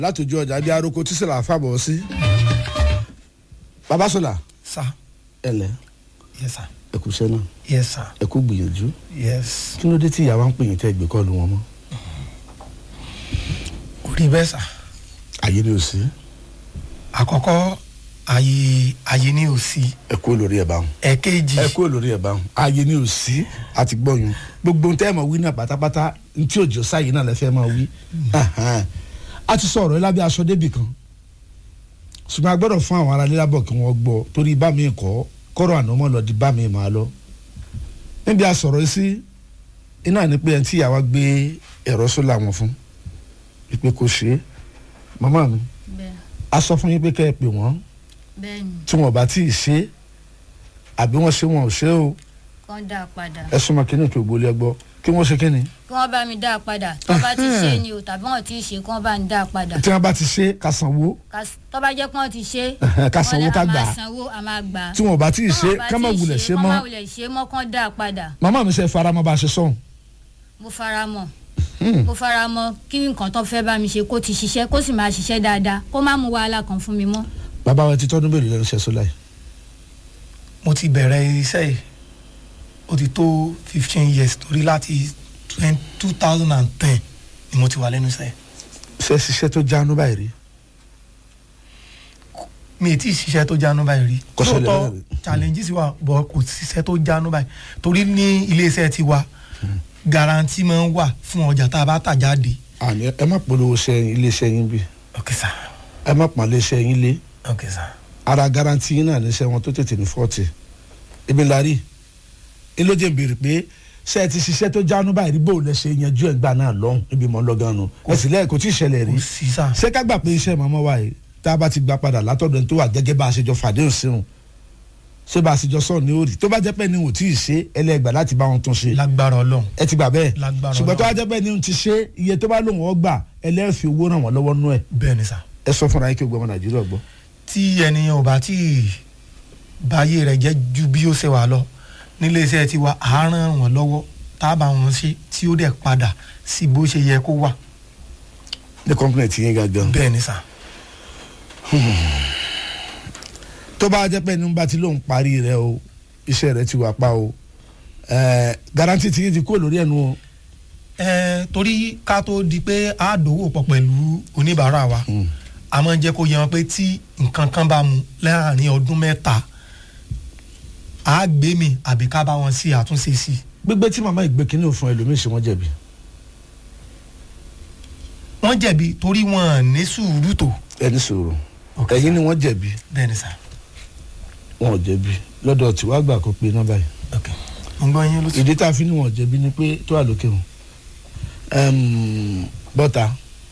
látòjú ọjà bíi aroko tí sọlá fàbọ̀ sí. baba sọlá sir ẹlẹ yes sir ẹkúṣẹ́ náà yes sir ẹkú gbìyànjú yes kí ló dé tí ìyàwó ń pè yín tẹ́ gbé kọ́ọ̀lù wọn mọ́ kò rí bẹ́ẹ̀ sà àyè ni ò sí àkọ́kọ́ àyè àyè ni ò sí ẹ kú olórí ẹ̀ báwọn ẹ̀kejì ẹ kú olórí ẹ̀ báwọn àyè ni ò sí àti gbọ́yún gbogbo ohun tẹ́ ẹ̀ mọ̀ wí náà pátápátá ntí òjò sáyé náà lẹ́fẹ̀ẹ́ máa wí Ahan. a ti sọ ọ̀rọ̀ yìí lábẹ́ aṣọ débì kan ṣùgbọ́n a gbọ́dọ̀ fún àwọn ará lílábọ̀ kí wọ́n gbọ́ torí bá mi kọ́ kọ́rọ̀ àná mọ́ lọ di bá mi máa lọ níbi a sọ̀rọ̀ yìí sí iná ní pé ẹni tí ìyàwó gbé ẹ̀rọ sólà wọn fún ìpè kò ṣe é màmá mi bẹ́ẹ̀ a sọ fún yín pé kẹ́ ẹ pè wọ́n bẹ́ẹ̀ ni tí wọn bá tí ì ṣe é àbí wọ́n ṣe wọn ò ṣe é o kàn dá a padà ẹ súnmọ́ kí ní ìpè ògbólé ẹgbọ́ kí wọ́n ṣe kí ni kí wọ́n bá mi dá a padà tó bá ti ṣe ni o tàbí wọ́n ti ṣe kí wọ́n bá mi dá a padà tí wọ́n bá ti ṣe ká sanwó Ká- tó bá jẹ́ pé wọ́n ti ṣe ká sanwó wọ́n ká lè- a gbà máa sanwó a máa gbà tí wọn bá tí ì Tí ṣe wọ́n bá ká má ti wulẹ̀ ṣe kán mọ́ má wulẹ̀ ṣe mọ́ kán dá a padà màmá mi ṣe faramọ́ bá a ṣe sọ̀hún mo fara mọ́ mo fara mọ́ kí nǹkan tó fẹ́ bá mi ṣe kó ti ṣiṣẹ́ kó sì máa ṣiṣẹ́ dáadáa kó má mú wàhálà kan fún mi mọ́ bàbá wa ti tọ́dún bèrè lẹ́nu iṣẹ́ sólà yìí mo ti bẹ̀rẹ̀ iṣẹ́ yìí ó ti tó fifteen years torí láti two thousand and ten ni mo ti wà lẹ́nu iṣẹ́ yìí. ṣe ṣiṣẹ́ tó jánu báyìí rí mi ì tí ì ṣiṣẹ́ tó jánu báyìí rí Kò ṣẹlẹ̀ lóòótọ́ bẹ́ẹ̀ rí. challenges wà bọ̀ kò ṣiṣẹ́ tó jánu báyìí torí ní iléeṣẹ́ tiwa guarantee máa ń wà fún ọjà tá a bá tà jáde. àní ẹ má polówó ṣe iléeṣẹ́ yín bí ok sir ẹ má pọ́n iléeṣẹ́ yín lé ok sir ara garanti yín náà níṣẹ́ wọn tó tètè ní fọ́ọ̀tì ibi ńlá rí i ló jẹ́ béèrè pé ṣé ẹ ti ṣiṣẹ́ tó jánu báyìí rí bó lẹ ṣe yanjú ẹ̀ gbà náà lọ́hùn ibi mọ́ lọ́gán nu ẹ sì lẹ́yìn kò tí ì ṣẹlẹ̀ rí kò sí sir ṣé ká gbà pé iṣẹ́ màmá wa yìí tá a bá ti gba padà látọ̀dọ̀ ẹni tó wà gẹ́gẹ́ bá a ṣe jọ fàdéhùn síhùn ṣé bá a ṣe jọ sọ̀rọ̀ ní òrì tó bá jẹ́ pé ni ò tí ì ṣe ẹlẹ́gbà láti bá wọn tún ṣe lágbára ọlọ́run ẹ ti gbà bẹ́ẹ̀ Lágbára ṣùgbọ́n tó Ọlọ́run. wá jẹ́ pé ni ò ti ṣe iye tó bá lòun ọ gbà ẹlẹ́fì owó ràn wọ́n lọ́wọ́ nú ẹ̀ bẹ́ẹ̀ ni sir ẹ sọ fúnra yín kí gbogbo ọmọ nàìjíríà gbọ́. tí ènìyàn ò bá tí ì báyé rẹ̀ jẹ́ ju bí ó ṣe wà lọ níléeṣẹ́ tiwa à á ràn wọ́n lọ́wọ́ tá a bá wọn ṣe tí ó dẹ̀ padà sí bó ṣe yẹ kó wà ní kọ́ńpìnì tí yín gangan. bẹ́ẹ̀ ni sir tó bá jẹ́ pé ní bá ti lóun parí rẹ o iṣẹ́ rẹ ti wà pa o ẹ̀ẹ́ garanti tí yín ti kó lórí ẹnu o. ẹ torí ká tó di pé a dòwò pọ̀ pẹ̀lú oníbàárà wa a máa ń jẹ́ kó yẹ wọn pé tí nǹkan kan bá mu láàrin ọdún mẹ́ta a gbé mi àbí ká bá wọn sí àtúnṣe sí i gbígbé tí màmá ìgbé kínní òfin ẹlòmíì ṣe wọ́n jẹ̀bi. wọ́n jẹ̀bi torí wọn ní sùúrù tó ẹni sòrò Ok, ẹ̀yin ni wọ́n jẹ̀bi bẹ́ẹ̀ ni sà wọn ò jẹ̀bi lọ́dọ̀ tí wàá gbà kó pe iná báyìí. ok mo ń gbọ́ yín lóṣù. ìdí tá a fi ní wọn ò jẹ̀bi ni pé tó wà lókè wọn. Ẹm, bọ́tà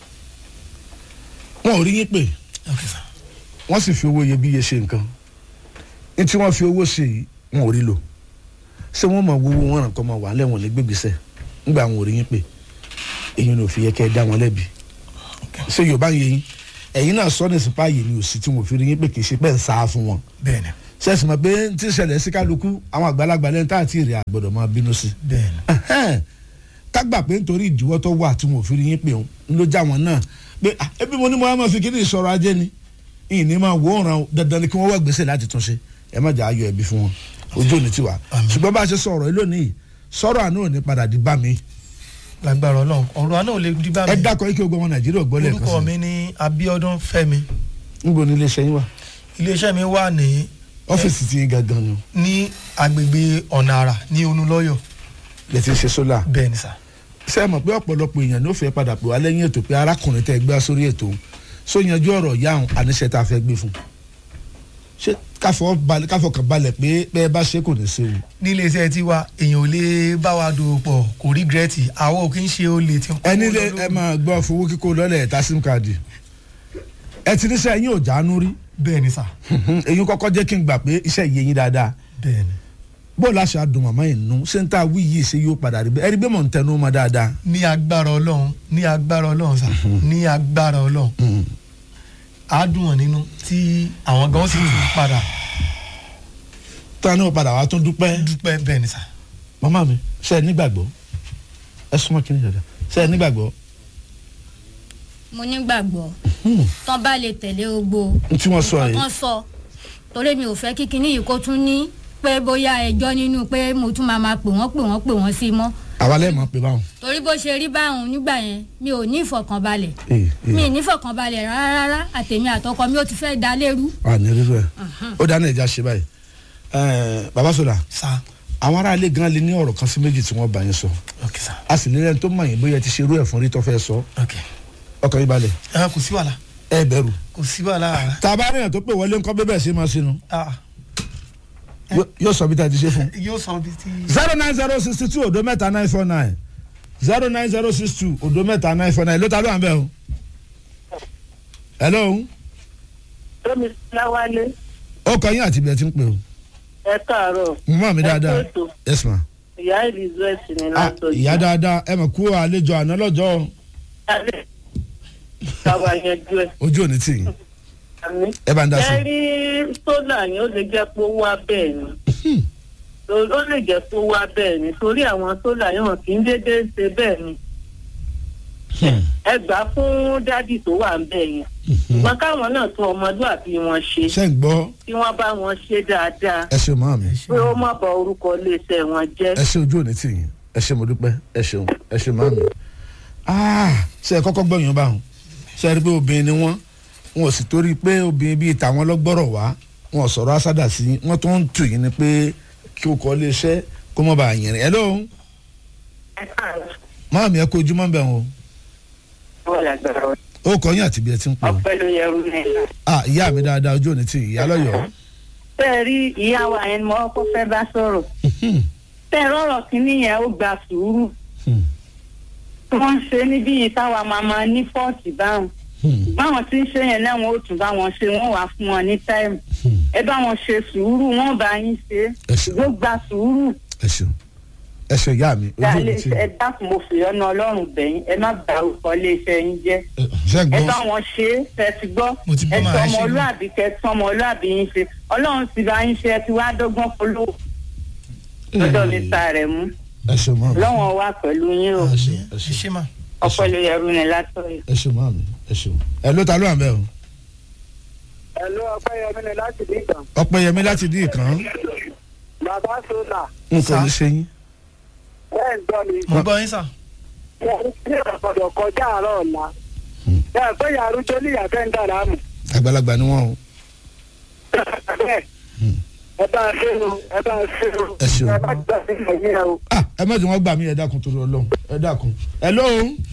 wọn ò rí yín pè ok sà wọ́n sì fi owó iyebíye ṣe nǹkan ní tí wọ́n fi owó ṣe yìí wọn ò rí lò ṣé wọ́n mọ̀ wúwo wọn ràn kọ́ mọ̀ wà lẹ́wọ̀n lé gbégbèsè ńgbà wọn ò rí yín pè èyí ni ò fi yẹ kẹ́ ẹ dá wọn lẹ́bi ṣé yorùbá yẹ yín ẹ̀yin náà sọ ní sípà yìí ni ò sí tí wọn ò fi rí yín pè kì í ṣe pẹ́ ń sá fún wọn bẹ́ẹ̀ ni ṣé ẹ̀sìn mọ̀ pé tí ń ṣẹlẹ̀ sí kálukú àwọn àgbàlagbà lẹ́yìn tá àti èrè àgbọ̀dọ̀ máa bínú sí bẹ́ẹ̀ ni Ẹhẹ́n. ká gbà pé nítorí ìdíwọ́ tó wà tí wọn ò fi rí yín pé òun ló já wọn náà pé "Ah, ebi mo ní mo á máa fi kíní ìṣòro ajé ni ìní máa wò ó ràn ó dandan ni kí wọ́n wá gbèsè láti tún ṣe ẹ má jà ayọ̀ ẹbí fún wọn ojú òní tiwa Àmín. ṣùgbọ́n bá a ṣe sọ̀rọ̀ yìí lónìí sọ̀rọ̀ àná ò ní padà di bá mi lágbára ọlọ́run ọ̀rọ̀ àná ò lè di bá ẹ mi dákọ̀ ike ogun ọmọ nàìjíríà gbọ́ lẹ́ẹ̀kan orúkọ sí mi ní Abíọ́dún Fẹ́mi níbo ni iléeṣẹ́ yín wà iléeṣẹ́ mi wà ní ọ́fíìsì tí yín gangan ni o ní agbègbè ọ̀nà àrà ní Onúlọ́yọ̀ lè ti ṣe sólà bẹ́ẹ̀ ni sà ṣé ẹ mọ̀ pé ọ̀pọ̀lọpọ̀ èèyàn ló fẹ́ padà pè wá lẹ́yìn ètò pé arákùnrin tẹ́ ẹ gbé wá sórí ètò òun só yanjú ọ̀rọ̀ yá òun àníṣe tá a fẹ́ gbé fún un ṣé káfọ́ balẹ̀ káfọ́ kan balẹ̀ pé pé ẹ bá ṣe kò ní í séwu ní iléeṣẹ́ tiwa èèyàn ò lè bá wa dòwò pọ̀ kò rí gírẹ́tì àwọn ò kí ń ṣe olè tí ń kó ẹni lé lọ́dún. ẹ máa gbọ́ fowó kíkó lọ́lẹ̀ ẹ̀ta sim káàdì ẹ ti níṣẹ́ yín ò jáánú rí bẹ́ẹ̀ ni sà èyí kọ́kọ́ jẹ́ kí n gbà pé iṣẹ́ yìí yín dáadáa bẹ́ẹ̀ ni bó láṣà dùn màmá yìí nù ṣé n ta wí yìí ṣe yóò padà rí bẹ́ẹ̀ ẹ rí bẹ́ẹ̀ mọ̀ ń tẹnu mọ́ dáadáa ní agbára ọlọ́run ní agbára ọlọ́run sà ní agbára ọlọ́run á dùn wọ́n nínú tí àwọn gan sì tún padà tán náà padà wá tún dúpẹ́ dúpẹ́ bẹ́ẹ̀ ni sà màmá mi ṣe ẹ nígbàgbọ́ ẹ súnmọ́ kí ni dada ṣe ẹ nígbàgbọ́ mo nígbàgbọ́ tán bá lè tẹ̀lé gbogbo n tí wọ́n sọ nǹkan yìí tán sọ torí mi ò fẹ́ kí kinní yìí kó tún ní pé bóyá ẹjọ́ nínú pé mo tún máa máa pè wọ́n pè wọ́n pè wọ́n sí mọ́ àwa lẹ́ẹ̀mọ́ pé báwọn. torí bó ṣe rí báwọn nígbà yẹn mi ò ní ìfọ̀kànbalẹ̀ ee mi ee ì ní ìfọ̀kànbalẹ̀ rárá rárá àtèmi àtọkọ mi ò ti fẹ́ da lérú wà ní rírọ ẹ ó dáná ìjà ṣe báyìí Ẹẹ, baba sọlá sa àwọn aráalé gan lè ní ọ̀rọ̀ kan sí méjì tí wọ́n bá yín sọ ok sa a sì lè rẹ́ni tó mọ̀ yín bóyá ẹ ti ṣe irú ẹ̀ fún rí tó fẹ́ sọ ok ọkàn yín balẹ̀ ẹ kò sí wàhálà ẹ bẹ̀rù kò sí wàhálà rárá tá a bá rí yàn tó pè wọlé ńkọ́ bẹ́ẹ̀ ṣe máa ṣe nu ah Yó- yóò sọ bí tá a ti ṣe fún yóò sọ bí ti. zero nine zero sixty two odo mẹ́ta nine four nine zero nine zero six two odo mẹ́ta nine four nine ló ta ló wà ń bẹ̀ o. hello tómi láwálé ó kọ yín àti ibi ẹ ti ń pè o ẹ káàárọ̀ mọ mi dáadáa Ẹ kú ètò. yes ma ìyá elizabeth ní ah látọjú. ìyá dáadáa ẹ mọ̀ kú àlejò àná lọ́jọ́ alẹ́ káwa yanjú ẹ̀ ojú òní tì yín àmì. ẹ bá ń dá sí ẹ rí sólà yẹn ó lè jẹ́ pé ó wá bẹ́ẹ̀ ni ó lè jẹ́ pé ó wá bẹ́ẹ̀ ni torí àwọn sólà yẹn wọn kì í dédé ṣe bẹ́ẹ̀ ni ẹ gbà fún dádì tó wà ń bẹ̀ yẹn ṣùgbọ́n káwọn náà tún ọmọlúàbí wọn ṣe ṣe ń gbọ́ kí wọ́n bá wọn ṣe dáadáa ẹ ṣe mọ́ mi pé ó má bà orúkọ iléeṣẹ́ wọn jẹ́. ẹ ṣe ojú òní tì yín ẹ ṣe mo dúpẹ́ ẹ ṣeun ẹ ṣe mọ́ mi ah ṣe ẹ kọ́kọ́ gbọ́ yín báwọn ṣe ẹ rí pé obìnrin ni wọ́n wọn ò sì torí pé obìnrin bíi tàwọn lọ́gbọ́rọ̀ wá wọn ò sọ̀rọ̀ asádà sí yín wọ́n tó ń tù yín ni pé kí o kọ́ lé iṣẹ́ kó mọ́ bàa yẹn rìn ẹ lóhùn ẹ káàárọ̀ máa mi ẹ kó ojúmọ́ bẹ̀ wọn wọ́n lágbára wọn. o ó kọ́ yín àti bí ẹ ti ń pè ọ́ ọpẹ́ ló yẹ rú ní ìlà. ah ìyá mi dáadáa ojú òní tì yín ìyá lọ́yọ̀ọ́ bẹ́ẹ̀ rí ìyá wa yẹn ni mo kọ́kọ́ fẹ́ bá sọ̀rọ̀ bẹ́ẹ̀ rọ̀rọ̀ kínní yẹn ó gba sùúrù wọ́n ń ṣe níbí yìí táwa máa máa ní fọ́ọ̀tì báwọn báwọn tí ń ṣe yẹn náà wọn ò tún bá wọn ṣe wọn wà fún wọn ní táìmù ẹ bá wọn ṣe sùúrù wọn bá yín ṣe Ẹ ṣé. ló gba sùúrù ẹ ṣeun ẹ ṣe ìyá mi ojú dálé òní tì yín ẹ dákun mo fi ọ̀nà ọlọ́run bẹ̀yìn ẹ má bá orúkọ iléeṣẹ́ yín jẹ́ Ẹ, ṣe ń ẹ gbọ́ bá wọn ṣe é ẹ ti gbọ́ Mo ti gbọ́ ẹ màá tọ́ ṣe é. ọmọlúàbí kẹ tọ́ ọmọlúàbí yín ṣe ọlọ́run sì bá yín ṣe ẹ ti wá dọ́gbọ́n polówó lọ́dọ̀ mi ta rẹ̀ mú ẹ ṣe mọ́ mi lọ́wọ́n wà pẹ̀lú yín o ẹ ṣe ẹ ẹ ṣe ṣe mà. ọpẹ́ ló yẹrù ní látọ̀yọ̀. ẹ ṣe mọ́ mi ẹ ṣeun ẹ ló ta ló wà ń bẹ̀ o Ẹ̀lú Ọpẹ́yẹmí ni láti Dìgbà. ọpẹ́yẹmí láti dín ìkan Bàbá Sọ́là, nǹkan ní ṣe yín ẹ̀ ń gbọ́ mi. mo gbọ́ yín sà. Wọ́n ní ìrọ̀gbọ̀dọ̀ kọjá àárọ̀ ọ̀la. Ẹ pé yàrá tó ní ìyàfẹ́ ń dàrá mù. àgbàlagbà ni wọ́n o Bẹ́ẹ̀ ẹ bá a ṣe o, ẹ bá a ṣe o. Ẹ ṣeun. Ẹ bá gbà sí ìyẹn o. ah ẹ má jẹ́ wọ́n gbà mí ẹ dákun torí Ọlọ́run ẹ dákun ẹ ló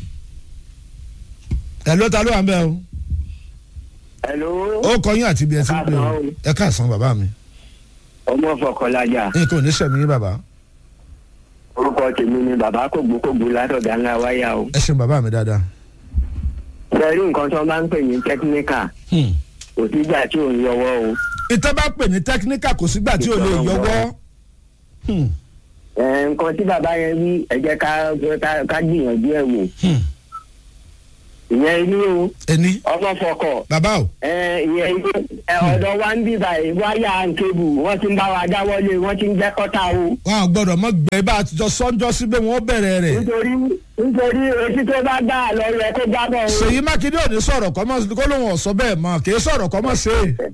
ẹ ló ta ló wà ń bẹ̀ o Ẹ̀lú ó kọ yín àti bí ẹ ti ń pè o ẹ káàsán bàbá mi ọmọ Fọkànlájà. nǹkan ò ní sẹ̀mí yín bàbá Orúkọ tèmi ni bàbá kògbókògbó látọ̀dá ńlá wáyà o. ẹ ṣeun bàbá mi dáadáa Ṣé rí nǹkan tó bá ń pè ní tẹ́kíníkà? Hmm. Kò sígbà tí ò ń yọwọ́ o. ìtọ́ bá pè ní tẹkíníkà kò sígbà tí ò lè yọwọ́ Hmm. Ẹ, Nǹkan tí bàbá yẹn wí ẹ jẹ́ ká ká- ká gbìyànjú ẹ̀ wò. Hmm. Ìyẹn ní o, ẹni ọmọ fọkọ̀. bàbá o ẹ ìyẹn ẹ ọ̀dọ̀ wa ń bí báyìí wáyà nkébù wọ́n ti ń bá wa dáwọ́lé wọ́n ti ń jẹ́ kọ́tà o. wọn à gbọ́dọ̀ mọ gbẹ bá a ti jọ sọjọ síbẹ̀ wọn bẹ̀rẹ̀ rẹ̀ nítorí nítorí etí tó bá gbà lọ yẹ kó gbàgbọ́ o. Ṣèyí Mákindé ò ní sọ̀rọ̀ kọ́mọ́ kó lóun ọ̀sọ́ bẹ́ẹ̀ mọ́ kì í sọ̀rọ̀ kọ́mọ́ ṣe é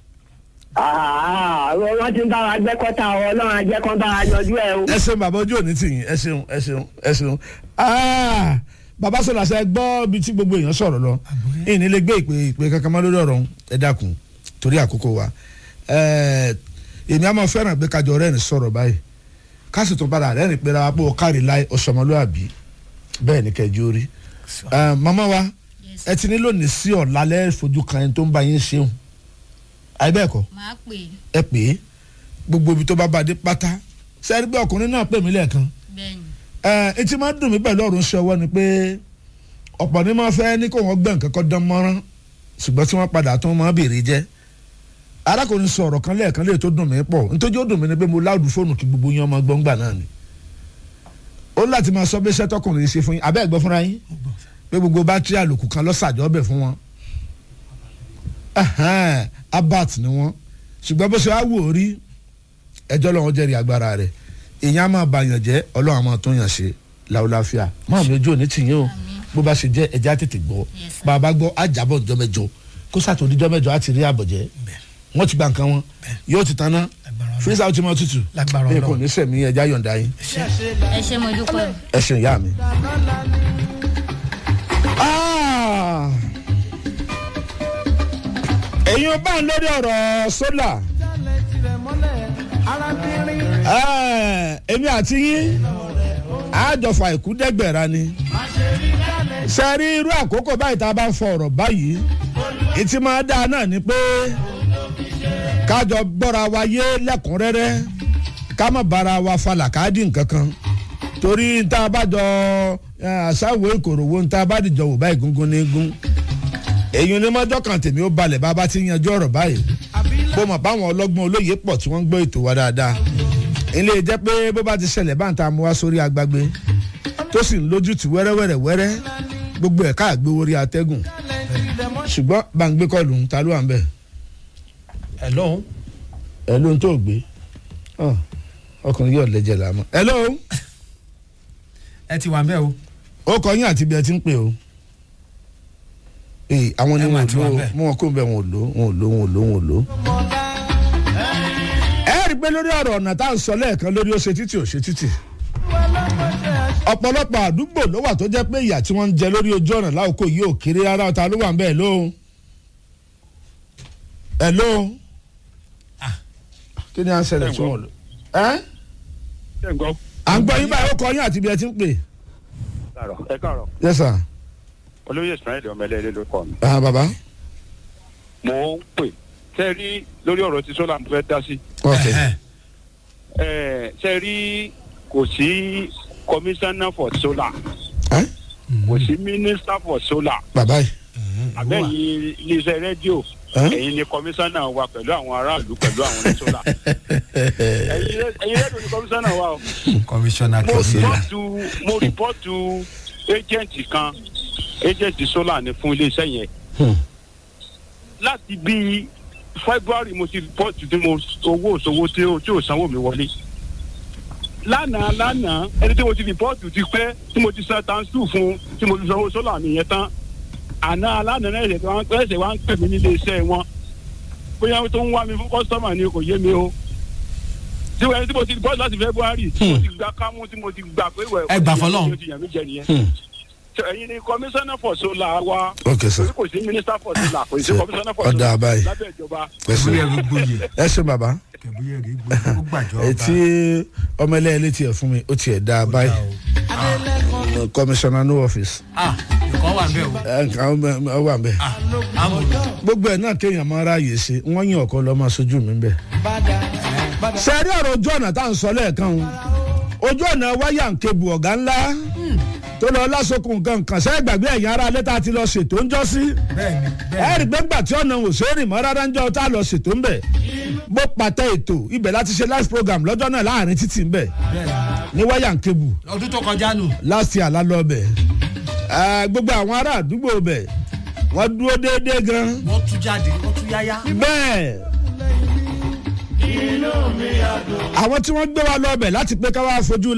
Àhà, wọ́n ti ń bá wa gbẹ́ kọ́tà o ọlọ́run ajẹ́ kan bá wa yanjú ẹ o. ẹ ṣeun bàbá ojú òní tì yín ẹ ṣeun ẹ ṣeun ẹ ṣeun Ah, bàbá sọlá ṣe gbọ́ bí tí gbogbo èèyàn sọ̀rọ̀ lọ ìní lè gbé ìpè ìpè kankan mọ́ lórí ọ̀rọ̀ ọ̀hún. ẹ dákun torí àkókò wa Eh, èmi àmọ́ fẹ́ràn pé kájọ rẹ́rìn sọ̀rọ̀ báyìí ká sì tún padà rẹ́rìn pé ra pé ó kárí láì ọ̀ṣọ́mọlúàbí bẹ́ẹ̀ ni kẹjọ rí Eh, màmá wa Yes. ẹ ti ní lónìí sí ọ̀la lẹ́ẹ̀fojú kan ẹni tó ń bá yín ṣeun àìbẹ́ẹ̀kọ́ màá pè é ẹ pè é gbogbo ibi tó bá bá dé pátá sẹ́rí pé ọkùnrin náà pè mí lẹ́ẹ̀kan bẹ́ẹ̀ ni ẹ etí máa ń dùn mí pẹ̀lú ọ̀run ṣe ọwọ́ ni pé ọ̀pọ̀ ní máa fẹ́ ní kó wọ́n gbẹ̀ nǹkan kọ́ dán mọ́rán ṣùgbọ́n tí wọ́n padà tó máa bèrè jẹ́ arákùnrin sọ ọ̀rọ̀ kan lẹ́ẹ̀kan lè tó dùn mí pọ̀ nítorí ó dùn mí ni pé mo láàdù fóònù kí gbogbo yín ọmọ gbọ́ngbà náà ni ó láti máa sọ bí iṣẹ́ tọkùnrin ṣe fún yín abẹ́ ẹ̀gbọ́n fúnra yín pé gbogbo bátírì àlòkù kan lọ́sàjọ́ ọbẹ̀ fún wọn Ẹhẹ́n, abat ni wọ́n ṣùgbọ́n bó ṣe wá wò ó rí ẹjọ́ lọ́wọ́ jẹ́rìí agbára rẹ̀ èèyàn á máa bàyàn jẹ́ ọlọ́run á máa tún yàn ṣe láwùláfíà máa mi ojú òní tìyín o bó bá ṣe jẹ́ ẹja tètè gbọ́ Yes, sir. bá a bá gbọ́ àjàbọ̀ ọjọ́ mẹ́jọ kó sàtò oníjọ́ mẹ́jọ á ti rí àbọ̀jẹ́ wọ́n ti gba nǹkan wọn yóò ti tanná Lágbára Ọlọ́run. fírísà ó ti mọ tútù Lágbára ẹ Ọlọ́run. kò ní sẹ̀mí ẹja yọ̀ǹda yín ẹ ṣe mo dúpẹ́ o. ẹ ṣe ìyá mi. Ah! ẹ̀yin ò bá ń lórí ọ̀rọ̀ sólà Eh, èmi àti yín àjọfà ìkúdẹ́gbẹ̀ra ni ṣe rí irú àkókò báyìí tá a bá ń fọ ọ̀rọ̀ báyìí ìtì máa dáa náà ni pé kájọ gbọ́ra wa yé lẹ́kùnrẹ́rẹ́ ká má bára wa fa làkàdì nǹkan kan torí tá a bá jọ eh, àṣàwò ìkòròwò tá a bá dìjọ wò báyìí gúngún ní gún èyí ni mọ́jọ́ kan tèmi ó balẹ̀ bá a bá ti yanjú ọ̀rọ̀ báyìí bó mọ̀ báwọn ọlọ́gbọ́n olóye pọ̀ tí wọ́n ń gbọ́ ètò wa dáadáa ilé jẹ́ pé bó bá ti ṣẹlẹ̀ bá ń ta mu wá sórí agbágbé tó sì ń lójútì wẹ́rẹ́wẹ́rẹ́ wẹ́rẹ́ gbogbo ẹ̀ka àgbéwò orí atẹ́gùn ṣùgbọ́n bá ń gbé kọlù ń ta ló wà ń bẹ̀ hello ẹ̀ ló ń tó gbé Ọ, ọkùnrin yóò lẹ́jẹ̀ làmọ́ ẹ̀ ló ẹ ti wà ń bẹ́ o ó kọ yín àti ibi ẹ ti ń pè o ee àwọn ni Ẹ wọn mà ò ti lò wà ó bẹ́ẹ̀. mú wọn kó bẹ wọn ò lò ó wọn ò lò ó wọn ò lò ó wọn ò lò ó. ẹ rí i pé lórí ọ̀rọ̀ ọ̀nà tá à ń sọ lẹ́ẹ̀kan lórí ó ṣe títì ò ṣe títì ọ̀pọ̀lọpọ̀ àdúgbò ló wà tó jẹ́ pé ìyà tí wọ́n ń jẹ lórí ojú ọ̀nà láòkó yìí ò kéré rárá ọ̀tá ló wà ń bẹ́ẹ̀ ló ẹ̀ ló kí ni à ń ṣẹlẹ̀ tí wọ́n lò ẹ́ ṣé ń gbọ́. à ń gbọ́ yín báyìí ó kọ yín àti ibi ẹ ti ń pè káàrọ̀ ẹ káàrọ̀ yes sir olóyè ismail ọmọlẹ́lẹ́ ló kọ́ mi. ah baba mo ń pè ṣe rí lórí ọ̀rọ̀ tí sọ́là mo fẹ́ dá sí. ok Ẹ̀hẹ̀. ẹ ṣe rí kò sí commissioner for solar ẹ́ kò sí minister for solar baba yìí àbẹ́yìn iléeṣẹ́ rédíò Ẹ́? ẹ̀yin ni commissioner wa pẹ̀lú àwọn aráàlú pẹ̀lú àwọn ní solar ẹ̀yin ré- ẹ̀yin rédíò ni commissioner wa o. commissioner mo kẹsílà rìpọ́tù mo rìpọ́tù agent kan agent solar ni fún iléeṣẹ́ yẹn Hmm. láti bí february mo ti rìpọ́tù tí mo owó òṣòwò tí ó tí ò sanwó mi wọlé lánàá lánàá ẹni tí mo ti rìpọ́tù ti pẹ́ tí mo ti san tansu fún tí mo ti sanwó solar mi yẹn tán àná lánàá náà ẹsẹ̀ wá ẹsẹ̀ wá ń pè mí nílé iṣẹ́ wọn bóyá tó ń wá mi fún kọ́sítọ́mà ni kò yé mi o tí wọ́n tí mo ti bọ́ láti february tí mo ti gba kámú tí mo ti gbà pé wẹ̀ Ẹ gbà fọlọ́run. ó ti yàn mí jẹ nìyẹn Hmm. So, ẹ̀yin ni commissioner for solar wa ok sir torí kò sí minister for solar kò sí Ṣe- commissioner for ọ̀dà solar àbáyé. lábẹ́ ìjọba ẹ ṣe kẹbúyẹ gbogbo yẹ ẹ ṣe baba kẹbúyẹ gbogbo gbàjọ ọba etí ọmọ ẹlẹ́yẹlé tiẹ̀ fún mi ó tiẹ̀ dá a báyìí commissioner no office ah ìkọ́ wà ń bẹ́ o ẹ nǹkan ọ wà bẹ́ẹ̀ ah amòlù gbogbo ẹ̀ náà kéèyàn máa ráàyè ṣe wọ́n yàn ọ̀kan lọ́ọ́ máa sojú mi bẹ́ẹ̀. sẹ́ẹ̀rí ọ̀rọ̀ ojú ọ̀nà tá à ń sọ lẹ́ẹ̀kan o ojú ọ̀nà wáyà ń kebu ọ̀gá ńlá tó lọ lásokùn nǹkan kan sẹ́ẹ̀ gbàgbé ẹ̀yìn ara alẹ́ tá a ti lọ ṣètò ń jọ́ sí bẹ́ẹ̀ni ẹ bẹ́ẹ̀ni rí i pé ńgbà tí ọ̀nà òṣèré mọ́ rárá ń jọ tá a lọ ṣètò ń bẹ̀ bó pàtẹ ètò ibẹ̀ láti ṣe live program lọ́jọ́ náà láàrin títì ń bẹ̀ bẹ́ẹ̀ni ní wáyà ń kebu ọdún tó kọjá nù last year lálọ́ bẹ̀ ẹ gbogbo àwọn ará àdúgbò bẹ̀ wọ́n dúró déédéé gan wọ́n tún jáde wọ́n tún yáyá bẹ́ẹ̀ àwọn tí wọ́n gbé wa lọ bẹ̀ láti pé ká wá fojú